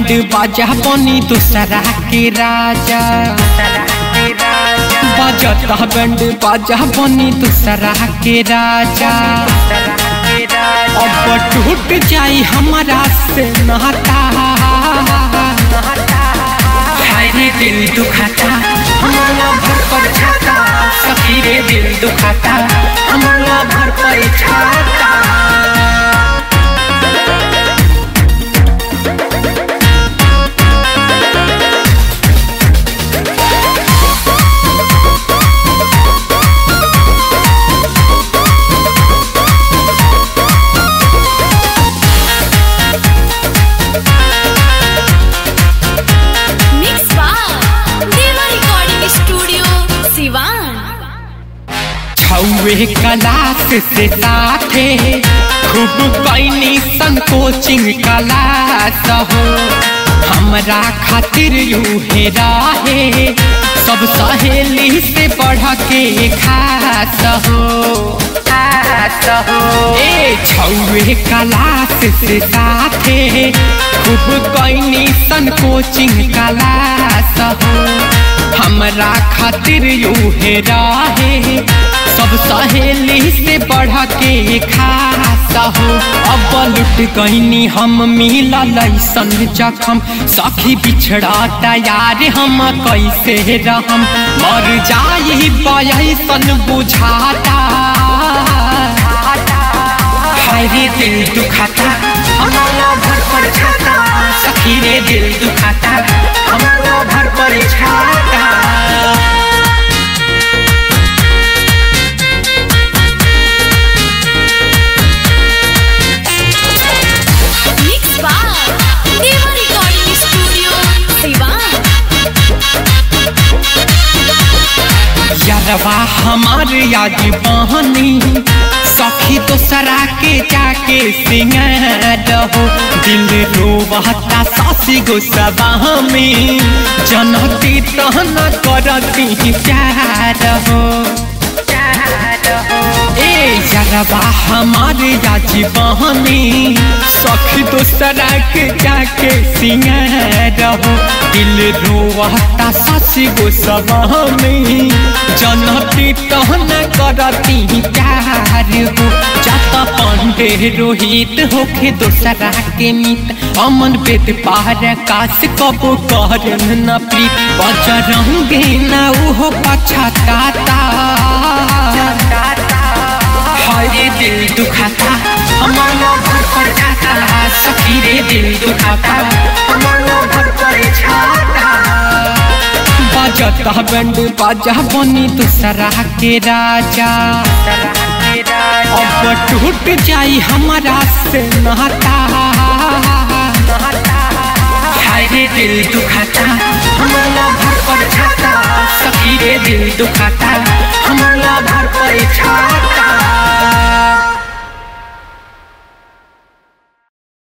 band बाजा बनी दूसरा के राजा बजता बैंड बाजा बनी दूसरा के राजा अब टूट जाई हमारा से नाता हाय रे दिल दुखाता हमारा भर पर छाता सखी रे दिल दुखाता हमारा भर पर छाता मिक्स बार देवा रिकॉर्डिंग स्टूडियो सिवान छौवे क्लास से साथे खूब कैनी सन कोचिंग क्लास हो हमरा खातिर यूहे रहे सब सहेली से बढ़ के खास हो खास हो ए छौवे क्लास से साथे खूब कैनी सन कोचिंग क्लास हो हमरा खातिर यूहे रहे सब सहेली से बढ़ के खास हो अब लुट गईनी हम मिलल ऐसन जखम सखी बिछड़ा तैयार हम कैसे रहम मर जाई बयसन बुझाता हाय रे दिल दुखाता हमारा भर पर छाता सखी रे दिल दुखाता हमारा भर पर छाता मिक्स बार देवा रिकॉर्डिंग स्टूडियो सिवान यारवा हमार याद बहनी सखी दोसरा के जाके सिंगार हो दिल रोवता सासी गो सबाह में जनती तहन करती प्यार हो ए यारवा हमार याद बहनी सखी दोसरा के जाके सिंगार हो दिल रोवता सासी गो सबाह में जनती तहन करती प्यार हो जाता पांडे रोहित होके दोसरा के मित अमन बेद पार काश कबो करन न प्रीत बजरंगे न उहो पछताता हाय रे दिल दुखाता हमारा भर पर जाता सखी रे दिल दुखाता हमारा भर पर छाता बजता बैंड बाजा बनी दूसरा के राजा अब टूट जाई हमारा से नाता हाय रे दिल दुखाता हमारा भर पर छाता सखी रे दिल दुखाता